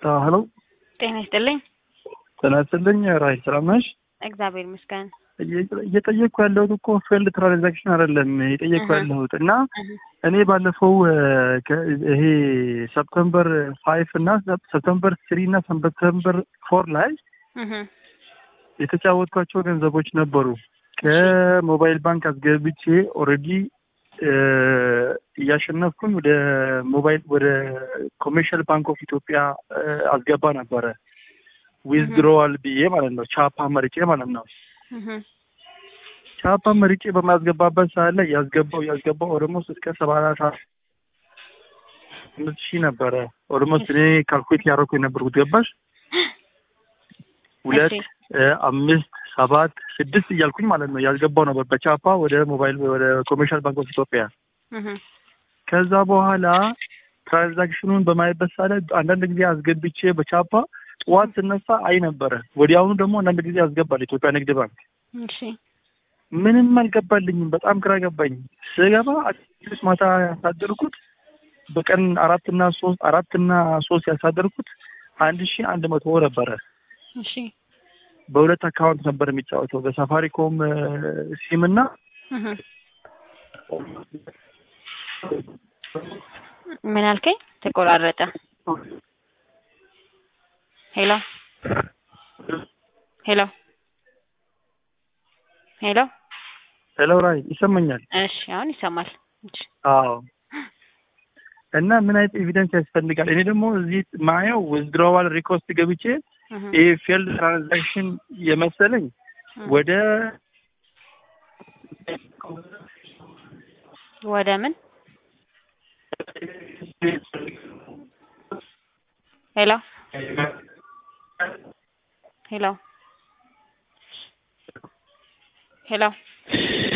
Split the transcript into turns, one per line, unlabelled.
ሄሎ
ጤና ይስጥልኝ።
ጤና ይስጥልኝ። ራይ ሰላም ነሽ?
እግዚአብሔር ይመስገን።
እየጠየቅኩ ያለሁት እኮ ፌልድ ትራንዛክሽን አይደለም እየጠየቅኩ ያለሁት እና እኔ ባለፈው ይሄ ሰፕተምበር ፋይቭ እና ሰፕተምበር ስሪ እና ሰፕተምበር ፎር ላይ የተጫወትኳቸው ገንዘቦች ነበሩ። ከሞባይል ባንክ አስገብቼ ኦልሬዲ እያሸነፍኩኝ ወደ ሞባይል ወደ ኮሜርሻል ባንክ ኦፍ ኢትዮጵያ አስገባ ነበረ ዊዝድሮዋል ብዬ ማለት ነው። ቻፓ መርጬ ማለት ነው። ቻፓ መርጬ በማስገባበት ሰዓት ላይ ያስገባው ያስገባው ኦልሞስት እስከ ሰባታ አምስት ሺህ ነበረ። ኦልሞስት እኔ ካልኩሌት ያደረኩ የነበርኩት ገባሽ ሁለት አምስት ሰባት ስድስት እያልኩኝ ማለት ነው ያስገባው ነበር በቻፓ ወደ ሞባይል ወደ ኮሜርሻል ባንክ ኦፍ ኢትዮጵያ። ከዛ በኋላ ትራንዛክሽኑን በማየበት ሰዓት ላይ አንዳንድ ጊዜ አስገብቼ በቻፓ ጠዋት ስነሳ አይ ነበረ። ወዲያውኑ ደግሞ አንዳንድ ጊዜ ያስገባል ኢትዮጵያ ንግድ ባንክ። ምንም አልገባልኝም። በጣም ግራ ገባኝ። ስገባ አዲስ ማታ ያሳደርኩት በቀን አራትና ሶስት አራትና ሶስት ያሳደርኩት አንድ ሺ አንድ መቶ ነበረ። በሁለት አካውንት ነበር የሚጫወተው በሳፋሪኮም ሲም እና
ምን አልከኝ? ተቆራረጠ። ሄሎ ሄሎ ሄሎ
ሄሎ ራይ ይሰማኛል?
እሺ አሁን ይሰማል።
አዎ እና ምን አይነት ኤቪደንስ ያስፈልጋል? እኔ ደግሞ እዚህ ማየው ዊዝድሮዋል ሪኮስት ገብቼ ይህ ፌልድ ትራንዛክሽን የመሰለኝ ወደ
ወደ ምን ሄሎ ሄሎ ሄሎ